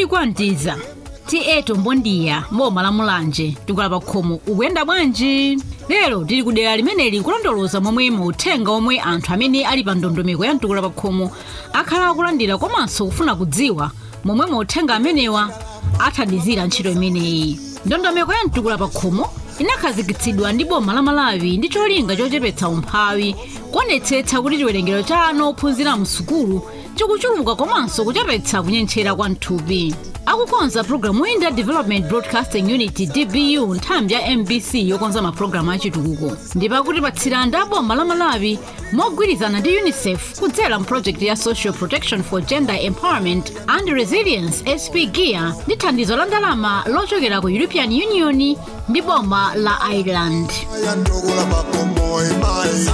kodi kwantiza tiyeto mbondiya mboma la mulanje tikula pa khomo ukuyenda bwanji lero tili ku dera limeneli kulondoloza momwe mauthenga omwe anthu amene ali pa ndondomeko ya mtukula pa khomo akhala akulandira komanso kufuna kudziwa momwe mauthenga amenewa athandizira ntchito imeneyi ndondomeko ya mtukula pa khomo inakhazikitsidwa ndi boma la malawi ndi cholinga chochepetsa umphawi kuonetsetsa kuti chiwerengero cha ana ophunzira msukulu chikuchuluka komanso kuchepetsa kunyentchera kwa mthupi akukonza programu iyi ndi development broadcasting unit dbu nthambi ya mbc yokonza mapulogalamu achitukuko ndipo akutipatsira ndi aboma la malawi mogwirizana ndi unicef kudzera mphrojekiti ya social protection for gender empowerment and resilience sp gear ndi thandizo la ndalama lochokera ku european union ndi boma la ireland yandukula pakomo imayi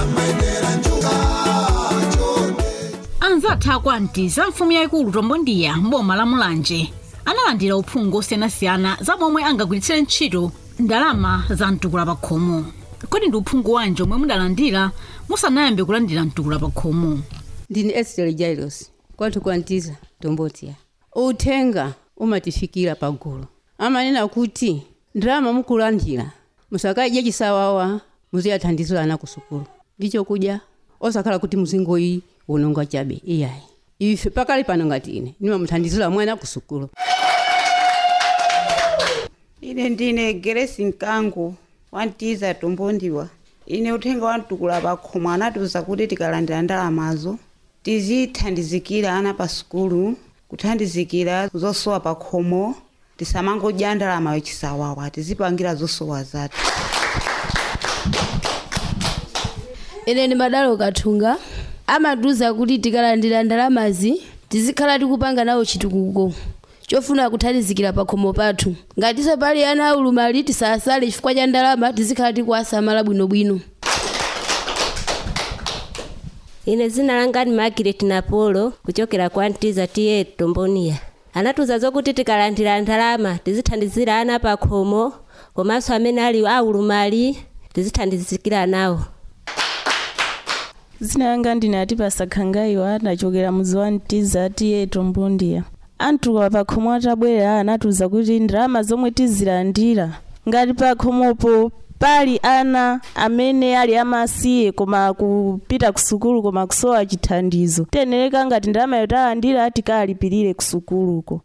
anzathu akwantiza mfumu yayikulu tombondiya mboma la mulanje analandira uphungu osiyanasiyana za momwe angagwiritsire ntchito ndalama za mtukula pa khomo kodi ndi uphungu wanji omwe mudalandira musanayambe kulandira mtukula pa khomo ndine esther jailos kwathu kwantiza tombotiya uthenga umatifikira pagulu amanena kuti ndalama mukulandira musakadye chisawawa muziyathandizira ana ku sukulu ndicho kudya osakhala kuti muzingoyi unonga chabe iyayi ife pakali pano ngati ine nimamuthandizira mwana ku sukulu ine ndine geresi mkango wantiza tombondiwa ine uthenga wamtukula pakhomo anatiuza kuti tikalandira ndalamazo tizithandizikira ana pa sukulu kuthandizikira zosowa pakhomo tisamangodya ndalama yochisawawa tizipangira zosowa zathu ine ndi madalo kathunga amatiuza kuti tikalandira ndalamazi tizikhala tikupanga nawo chitukuko chofuna kuthandizikira pakhomo pathu ngatinso pali ana aulumali tisasale chifukwa cha ndalama tizikhala tikuwasamala bwinobwino ine zina langa ni margaret napolo kuchokera kwa ntiza tiye tomboniya anatiuza zokuti tikalandira ndalama tizithandizira ana pakhomo komanso amene ali aulumali tizithandizikira nawo zina langa ndine atipasa khangaiwa ndachokera muzi wa mtiza tiye tombondiya anthu pakhomo atabwera anatiuza kuti ndalama zomwe tizilandira ngati pakhomopo pali ana amene ali amasiye koma kupita ku sukulu koma kusowa chithandizo tenereka ngati ndalama yotalandira tikalipirire ku sukuluko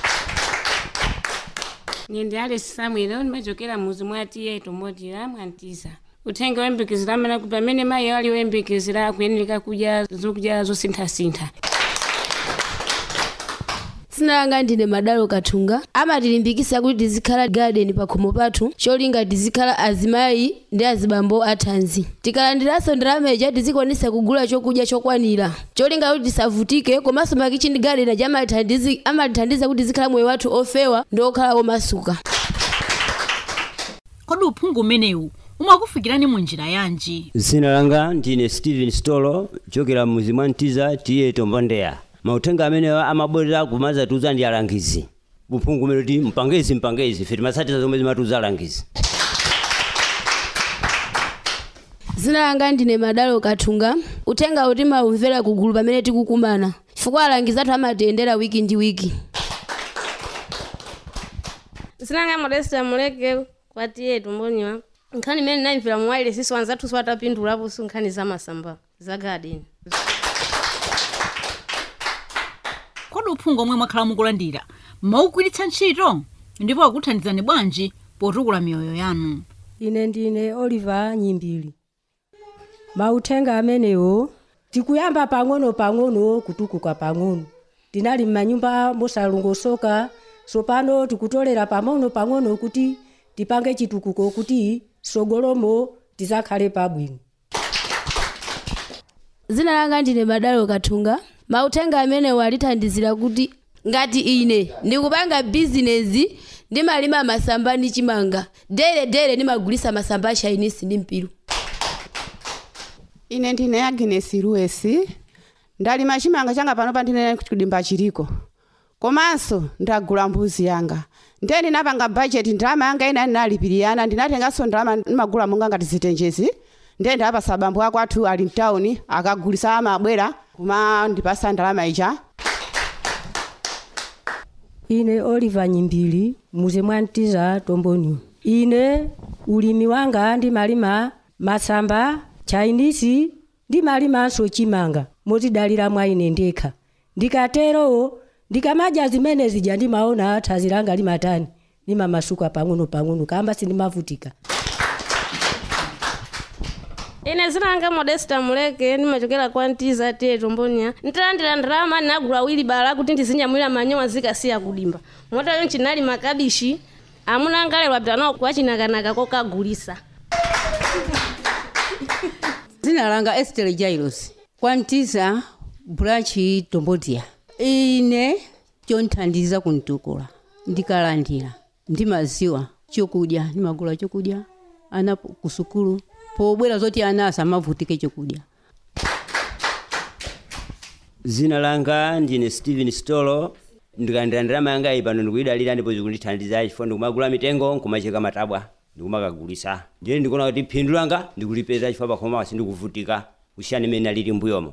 ine ndi alice samuel ndimachokera muzi mwa tiye tombondiya mwantiza uthenga wembekezera amene kuti pamene mayi ali wembekezera akuyenera kudya zokudya zosinthasintha zina langa ndine madalo kathunga amatilimbikitsa kuti tizikhala garden pakhomo pathu cholinga tizikhala azimayi ndi azibambo athanzi tikalandiranso ndalama ija tizikwanisa kugula chokudya chokwanira cholinga kuti tisavutike komanso makichini garden aja amalithandizi- amalithandiza kuti tizikhala moyo wathu ofewa ndi okhala omasuka kodi uphungu umenewu umakufikirani mu njira yanji zina langa ndine stephen stolo chokera muzi mwa mtiza tiye tombondeya mauthenga amenewa amabwerera kumazatiuza ndi alangizi uphungu umene kuti mpangezi mpangezi ife timatsatira zomwe zimatiuza alangizi zina langa ndine madalo kathunga uthenga uti maumvera kugulu pamene tikukumana chifukwa alangizi athu amatiyendera wiki ndi wiki zinanga modesta muleke kwatiye tumboniwa nkhani imene naimvera muwaile siso wanzathu siwatapindulapo su nkhani za masamba za garden kodi uphungu omwe mwakhala mukulandira maugwiritsa ntchito ndipo akuthandizani bwanji potukula miyoyo yanu ine ndine oliver nyimbili mauthenga amenewo tikuyamba pang'ono pang'ono kutukuka pang'ono tinali m'manyumba mosalongosoka sopano tikutolera pang'ono pang'ono kuti tipange chitukuko kuti sogolomo tizakhale pabwino zina langa ndine madalo kathunga mauthenga amenewo alithandizira kuti ngati ine ndikupanga bizinezi ndimalima masamba ndi chimanga dere dere ndimagulisa masamba a chinese ndi mpiru ine ndine agnes luesi ndalima chimanga changa panopa ndine kudimba chiriko komanso ndagula mbuzi yanga ndiye ndinapanga bajeti ndalama yanga ina ndinalipiriyana ndinatenganso ndalama ndimagula monga ngati zitenjezi ndiye ndapasa abambo ako athu ali mtawuni akagulisa amabwera kuma ndipasa ndalama ija ine oliver nyimbili muze mwantiza tomboni ine ulimi wanga ndimalima masamba chinese ndimalimanso chimanga motidalira mwa ine ndekha ndikatero ndikamadya zimene zija ndimaona thanzi langa limatani limamasuka pang'ono pang'ono kamba sindimavutika ine zinanga modesta muleke ndimachokera kwa ntiza tiye tombonia ntalandira ndalama ndinagula wili bala kuti ndizinyamwira manyowa zikasiya kudimba motayo nchinali makabishi amuna angalero apita nawo kwachinakanaka kokagulisa dzina langa estere jailos kwantiza branchi tombodia ine chonthandiza kuntukula ndikalandira ndimaziwa chokudya ndimagula chokudya ana po- kusukulu pobwera zoti ana asamavutike chokudya zina langa ndine steven stolo ndikalandira ndalama yanga iyi pano ndikuyidalira ndipo zikundithandiza chifukwa ndikumagula mitengo nkumacheka matabwa ndikumakagulisa ndiye ndikuona kuti phindu langa ndikulipeza chifukwa pakhoma sindikuvutika kusiyana imene alili mbuyomo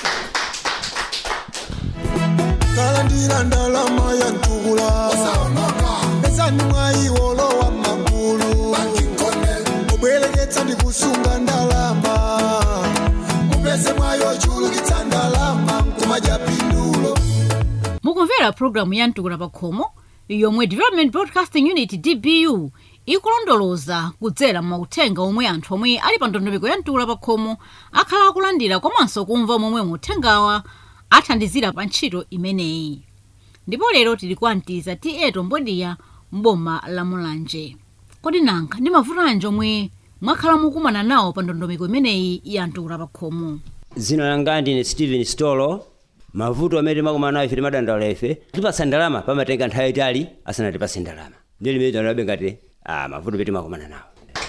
kalandira ndalama ya ntukula pezani mwayiwolo wa magulu obwereketsa ndi kusunga ndalama mupeze mwayo chulukitsa ndalama nkumadya pindulo mukumvera pulogalamu ya mtukula pakhomo yomwe development broadcasting unit dbu ikulondoloza kudzera mauthenga omwe anthu omwe ali pa ndondomeko ya mtukula pakhomo akhala akulandira komanso kumva momwe mauthengawa athandizira pa ntchito imeneyi ndipo lero tili kwantiza ti tombodiya mboma la mulanje kodi nanga ndi mavuto anji omwe mwakhala mukumana nawo pa ndondomeko imeneyi ya mtukula pakhomo zina langa ndine steven stolo mavuto amene timakumana nawo ife timadandaula ife tipasa ndalama pamatenga nthawi itali asanatipase ndalama ndiye limene tanabe ngati ah, mavuto pe timakumana nawo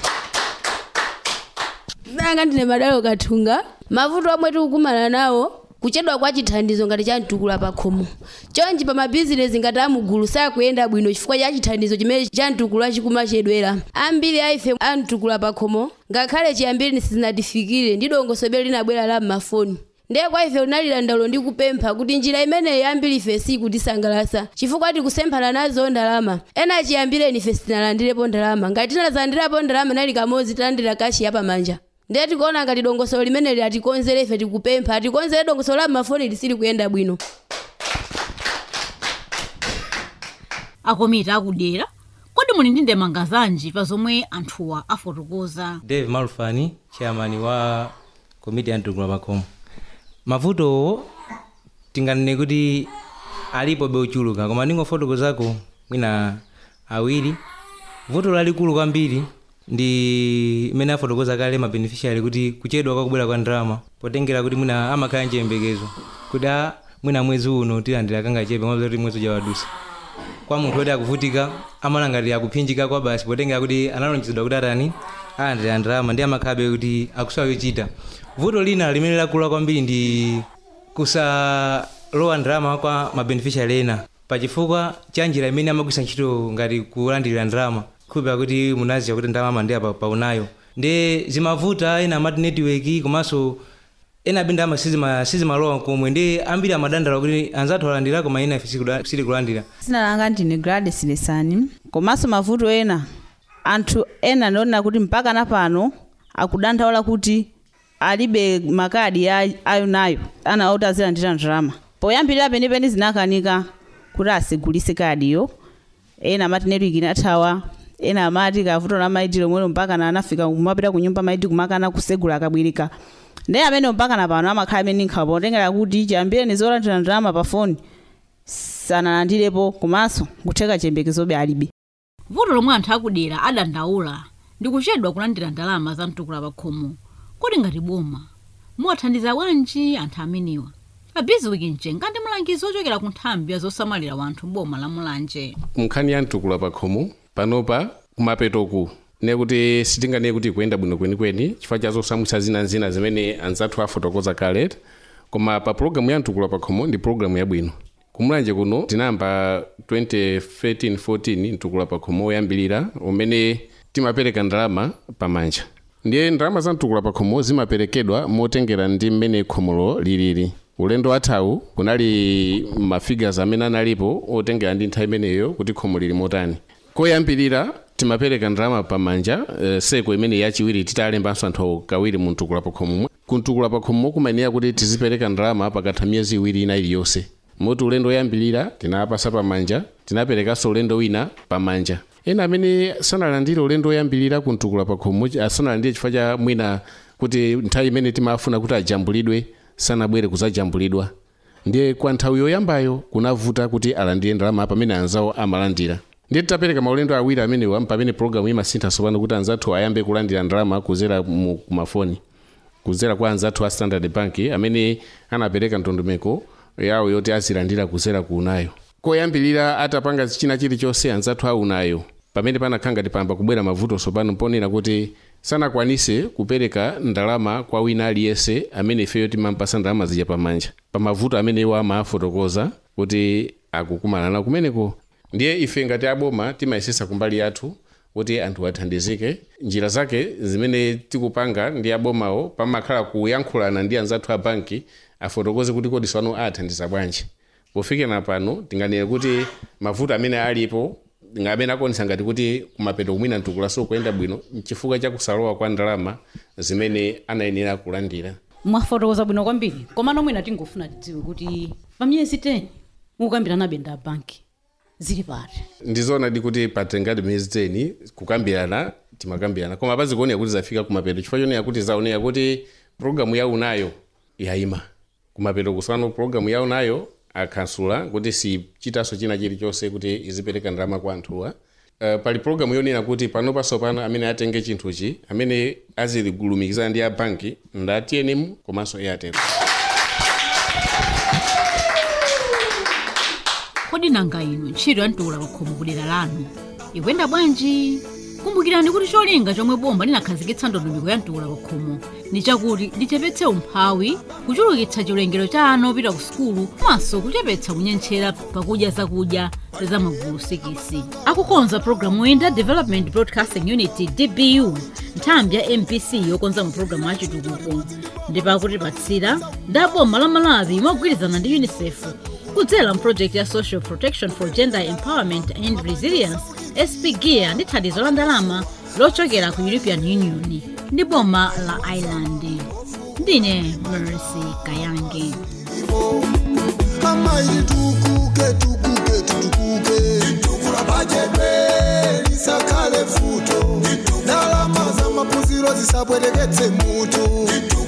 nanga ndine madalo kathunga mavuto omwe tikukumana nawo kuchedwa kwa chithandizo ngati cha mtukula pakhomo chonchi pa mabizinesi ngati amugulu sakuyenda bwino chifukwa cha chithandizo chimene cha mtukula chikumachedwera ambiri a ife a mtukula pakhomo ngakhale chiyambire sizinatifikire ndi dongosolo linabwera la m'mafoni ndiye kwa ife unalira ndaulo ndi kupempha kuti njira imeneyi ambiri ife sikutisangalatsa chifukwa tikusemphana nazo ndalama ena chiyambireni ife sitinalandirepo ndalama ngati tinalandirapo ndalama nali kamodzi talandira kashi yapamanja ndiye tikuona ngati dongosolo limeneli atikonzere ife tikupempha atikonzere dongosolo la m'mafoni lisili kuyenda bwino akomiti akudera kodi muli ndi ndemanga zanji pa zomwe anthuwa afotokoza dave malufani chairman wa komiti ya mtukula pakhomo mavutowo tinganene kuti alipo beuchuluka koma ndingofotokozako mwina awiri vuto lalikulu kwambiri ndi imene afotokoza kale mabeneficiary kuti kuchedwa kwakubwera kwa ndalama potengera kuti mwina amakhala nchiyembekezo kuti a mwina mwezi uno tilandira kangachepe mwaza kuti mwezi uja wadusa kwa munthu woti akuvutika amala ngati akuphinjika kwa basi potengera kuti analonjezedwa kuti atani alandira ndalama ndi amakhabe kuti akusowa yochita vuto lina limene lakula kwambiri ndi kusalowa ndalama kwa mabeneficiary ena pachifukwa cha njira imene amagwisa ntchito ngati kulandira ndalama khupira kuti munaziya kuti ndalama ndi apa paunayo ndi zimavuta ena amati network komanso ena abe ndalama sizima- sizimalowa komwe ndi ambiri amadandala kuti anzathu alandira koma ena ife sikuda- sitikulandira dzina langa ndine gladys lesani komanso mavuto ena anthu ena ndionena kuti mpaka na pano akudandaula kuti alibe makadi a- ayo nayo ana oti azilandira ndalama poyambirira penipeni zinakanika kuti asigulise kadiyo ena amati network inathawa ena amati kavuto la maiti lomwelo mpaka na anafika kumapita ku nyumba maiti kumakana kusegula akabwirika ndi amene mpaka na pano amakhala amene nkhawa potengera kuti chiyambireni zolandira ndalama pa foni sanalandirepo komanso kutheka chiyembekezobe alibe vuto lomwe anthu akudera adandaula ndi kuchedwa kulandira ndalama za mtukula pakhomo kodi ngati boma muwathandiza bwanji anthu amenewa abiziwiki mchenga ndi mlangizi ochokera ku nthambi ya zosamalira wanthu boma la mulanje nkhani ya mtukula pakhomo panopa kumapetoku nekuti sitinganene kuti kuyenda bwino kwenikweni chifukwa cha zosamwitsa zinazina zimene anzathu afotokoza kale koma pa pulogalamu ya mtukula pakhomo ndi pulogalamu yabwino kumulanje kuno tinayamba 2013-14 mtukula pakhomo woyambilira umene timapereka ndalama pamanja ndiye ndalama za mtukula pakhomo zimaperekedwa motengera ndi mmene khomolo lilili ulendo wathawu kunali mafigures amene analipo otengera ndi nthawi imeneyo kuti khomo lili motani koyambirira timapereka ndalama pamanja uh, seko imene yachiwiri titalembanso anthu kawiri mu mtukula pa khomo ku mtukula pa khomo kumayenera kuti tizipereka ndalama pakatha miyezi iwiri ina iliyonse moti ulendo woyambirira tinapasa pamanja tinaperekanso ulendo wina pamanja ena amene sanalandire ulendo woyambirira ku mtukula pa khomo asanalandire chifukwa cha mwina kuti nthawi imene timafuna kuti ajambulidwe sanabwere kuzajambulidwa ndiye kwa nthawi yoyambayo kunavuta kuti alandire ndalama pamene anzawo amalandira ndiye titapereka maulendo awiri amenewa pamene programu imasintha tsopano kuti anzathu ayambe kulandira ndalama kuzera mu kumafoni kuzera kwa anzathu a standard bank amene anapereka ndondomeko yawo yoti azilandira kuzera ku unayo koyambirira atapanga china chilichonse anzathu a unayo pamene panakhala ngati pamba kubwera mavuto tsopano ponena kuti sanakwanise kupereka ndalama kwa wina aliyense amene ifeyo timampasa ndalama zija pamanja pamavuto amene iwo amafotokoza kuti akukumana nawo kumeneko ndiye ife ngati aboma timayesesa kumbali yathu kuti anthu athandizike njira zake zimene tikupanga ndi abomawo pamakhala kuyankhulana ndi anzathu a banki afotokoze kuti kodi swano athandiza bwanji pofikira pano tinganene kuti mavuto amene alipo amene akuonesa ngati kuti kumapeto kumwina mtukulaso kuyenda bwino chifukwa cha kusalowa kwa ndalama zimene anayenera kulandira mwafotokoza bwino kwambiri komano mwina tingofuna tidziwe kuti pa miyezi 10 mukukambirana benda a banki zili pati ndizoona di kuti patengati miyezi 10 kukambirana timakambirana koma pazikuoneka kuti zafika kumapeto chifukwa chonera kuti zaoneka kuti programu yawo nayo yayima kumapeto kusano programu yawo nayo akhansula kuti sichitanso china chilichonse kuti izipereka ndalama kwa anthuwa Uh, pali programu yonena kuti pano pasopano amene atenge chinthuchi amene azilumikizana ndi a banki nda tnm komanso airtel kodi nanga inu ntchito ya mtukula pakhomo kudera lanu ikuyenda bwanji kumbukirani kuti cholinga chomwe bomba linakhazikitsa ndondomeko ya mtukula pakhomo ndi chakuti lichepetse umphawi kuchulukitsa chiwerengero cha ana opita ku sukulu komanso kuchepetsa kunyentchera pakudya zakudya za magulu sikisi akukonza programu yoyenda development broadcasting unity dbu nthambi ya mpc yokonza mapulogalamu achitukuko ndipakutipatsira ndi aboma la malawi mogwirizana ndi unicef kudzera mprojekti ya social protection for gender empowerment and resilience spgia ndi thandizo la ndalama lochokera ku european union ndi boma la ireland ndine mercy kayange amaili tukuke tukuke tutukuke tukula bajebe lisakale futo ndalama za mapuziro zisabwereketse mutu